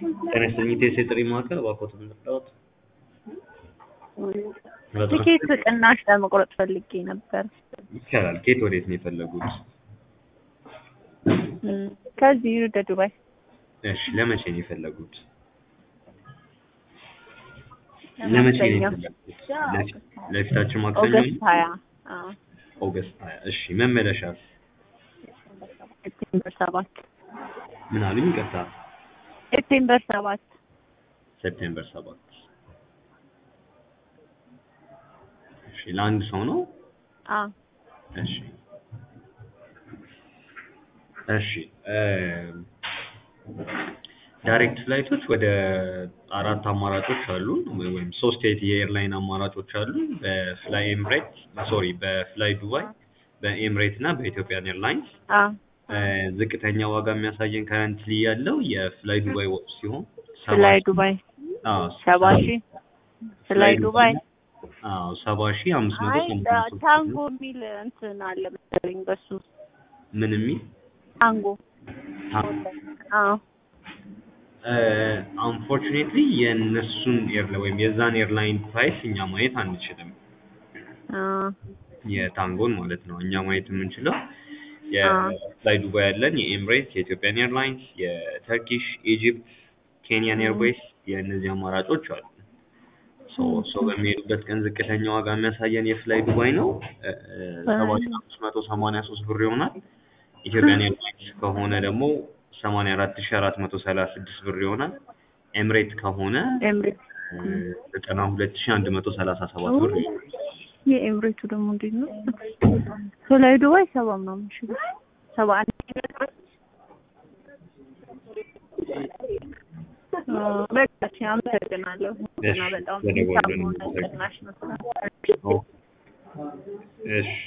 ጤና ይስጥልኝ ኢቴስ የጥሪ ማዕከል እባክዎትን እንርዳዎት? ትኬት ቅናሽ ለመቁረጥ ፈልጌ ነበር። ይቻላል። ከየት ወዴት ነው የፈለጉት? እም፣ ከዚህ ወደ ዱባይ እሺ ለመቼ ነው የፈለጉት? ለመቼ ነው የፈለጉት? ለፊ- ለፊታችን ማክሰኞ ኦገስት ሀያ አዎ፣ ኦገስት ሀያ እሺ መመለሻ ሴፕቴምበር ሰባት ምን አሉኝ? ይቅርታ ሴፕቴምበር ሰባት ሴፕቴምበር ሰባት እሺ ለአንድ ሰው ነው? አዎ እሺ እሺ ዳይሬክት ፍላይቶች ወደ አራት አማራጮች አሉ ወይም ሶስት የኤርላይን አማራጮች አሉ በፍላይ ኤምሬት ሶሪ በፍላይ ዱባይ በኤምሬት እና በኢትዮጵያን ኤርላይንስ አዎ ዝቅተኛ ዋጋ የሚያሳየን ከረንትሊ ያለው የፍላይ ዱባይ ወቅት ሲሆን ሰባ ፍላይ ሺህ- ዱባይ አዎ ሰባ ሺህ ፍላይ ዱባይ አዎ ሰባ ሺህ አምስት መቶ አይ ሰማንያ ሶስት ታንጎ የሚል እንትን አለ መሰለኝ በሱ ምን የሚል ታንጎ አዎ አንፎርቹኔትሊ የእነሱን ኤርላ ወይም የዛን ኤርላይን ፕራይስ እኛ ማየት አንችልም። አዎ የታንጎን ማለት ነው። እኛ ማየት የምንችለው አዎ። የፍላይ ዱባይ ያለን የኤምሬት፣ የኢትዮጵያን ኤርላይንስ፣ የተርኪሽ፣ ኢጂፕት፣ ኬንያን ኤርዌይስ የእነዚህ አማራጮች አሉ። ሶ ሶ በሚሄዱበት ቀን ዝቅተኛ ዋጋ የሚያሳየን የፍላይ ዱባይ ነው ሰባት ሺህ አምስት መቶ ሰማንያ ሶስት ብር ይሆናል። ኢትዮጵያን ኤርላይንስ ከሆነ ደግሞ ሰማንያ አራት ሺህ አራት መቶ ሰላሳ ስድስት ብር ይሆናል። ኤምሬት ከሆነ ኤምሬት ዘጠና ሁለት ሺህ አንድ መቶ ሰላሳ ሰባት ብር ይሆናል። የኤምሬቱ ደግሞ እንዴት ነው? ፍላይ ዱባይ ሰባ ምናምን ሺህ ብር ሰባ አንድ አዎ፣ በቃ እሺ፣ አመሰግናለሁ። እና በጣም በደወሉልን ሳሙና አመሰግናለሁ። ቅናሽ ነው። እሺ